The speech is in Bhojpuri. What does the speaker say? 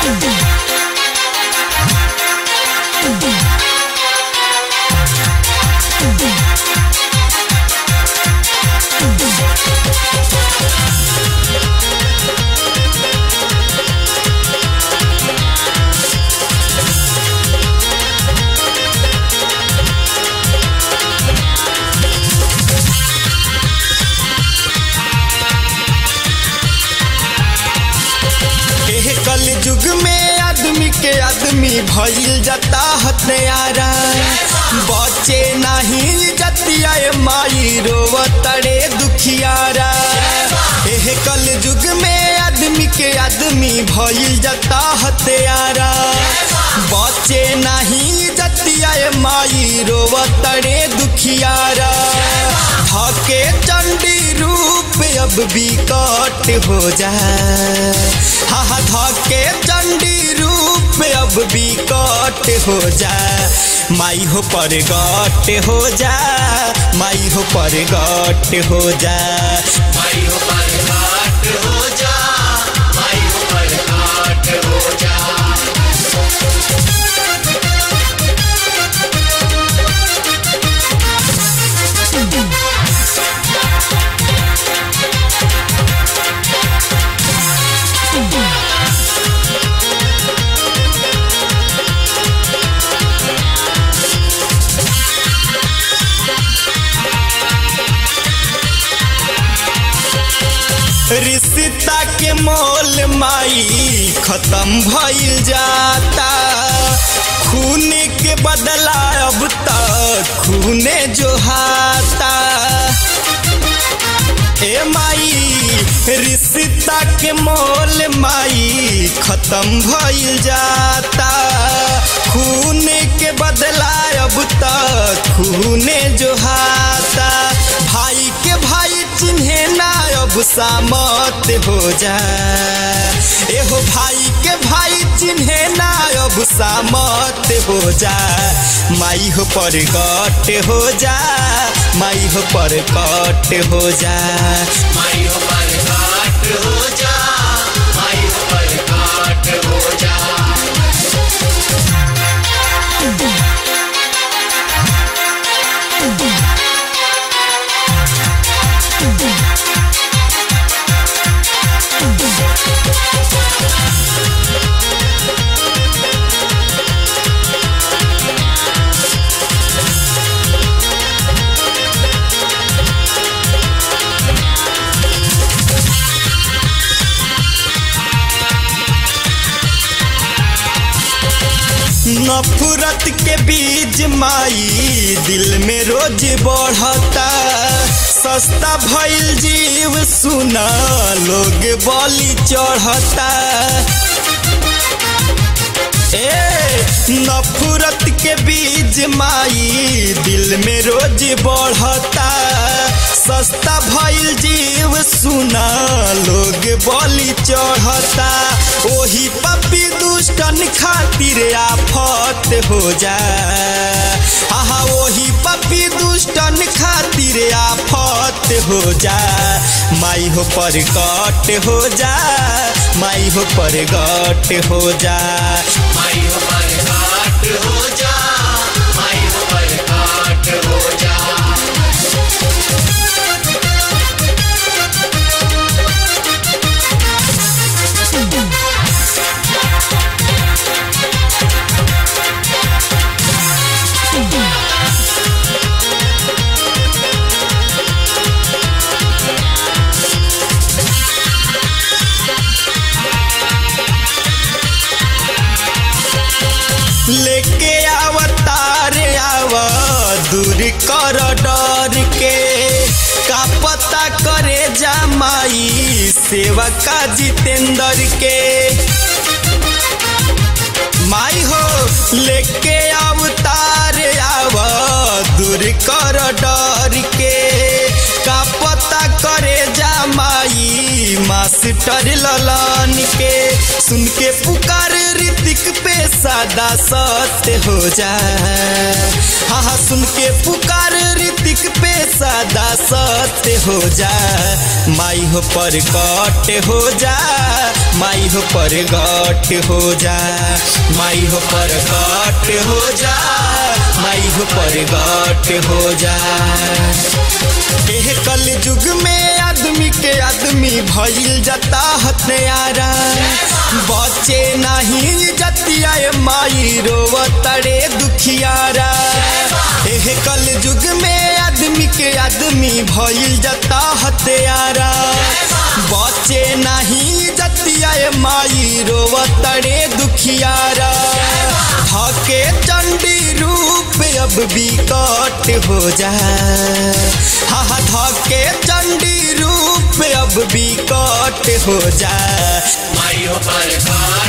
एह कल युग में आदमी के आदमी भइल जाता हत्यारा बचे नहीं जतिया माई रोवतड़े दुखियारा एह कल युग में आदमी के आदमी भइल जाता हत्यारा बचे नहीं जतिया माई रोवतड़े दुखियारा धके चंडी रूप अब बिकट हो जाए हा हा धके चंडी रूप अब बिकट हो जाए माई हो पर गट हो जा माई हो पर गट हो जा माई हो पर घाट हो जा माई हो पर घाट हो जा रिश्ता के मोल माई खत्म भइल जाता खून के बदला अब तक खूने जोहाता ए माई रिश्ता के मोल माई खत्म भइल जाता खून के बदला अब तक खूने जोहाता भाई के भाई चिन्हे ना अब सामत हो जा एहो भाई के भाई चिन्हे ना अब सामत हो जा माई हो पर गट हो जा माई हो पर कट हो जा माई हो पर घाट हो जा माई हो पर घाट हो जा नफरत के बीज माई दिल में रोज बढ़ता सस्ता भइल जीव सुना लोग बलि चढ़ता ए नफरत के बीज माई दिल में रोज बढ़ता सस्ता भइल जीव सुना लोग बलि चढ़ता ओही पपी दुष्टन खातिर आफत हो जा आहा ओही पपी दुष्टन खातिर आफत हो जा माई हो पर कट हो जा माई हो पर गट हो जा माई हो पर घाट हो जा माई हो पर घाट हो जा लेके अवतार आव दूर कर डर के का पता करे जा माई सेवा का जितेंद्र के माई हो लेके अवतार आव दूर कर डर के का पता करे जा माई मास्टर ललन के सुन के पुकार ऋतिक पे सादा सत्य हो जा हाँ हाँ सुन के पुकार ऋतिक पे सादा सत्य हो जा माई हो पर कट हो जा माई हो पर गट हो जा माई हो पर गट हो जा माई हो पर गट हो जा एह कल युग में आदमी के आदमी भइल जाता हत्यारा बचे नहीं जतिया माई रोवतरे दुखियारा एह कल युग में आदमी के आदमी भइल जाता हत्यारा बचे नहीं जतिया माई रोवतरे दुखियारा धके चंडी रूप अब बिकट हो जा हा हा धके चंडी रूप अब बिकट हो जा माई हो पर काट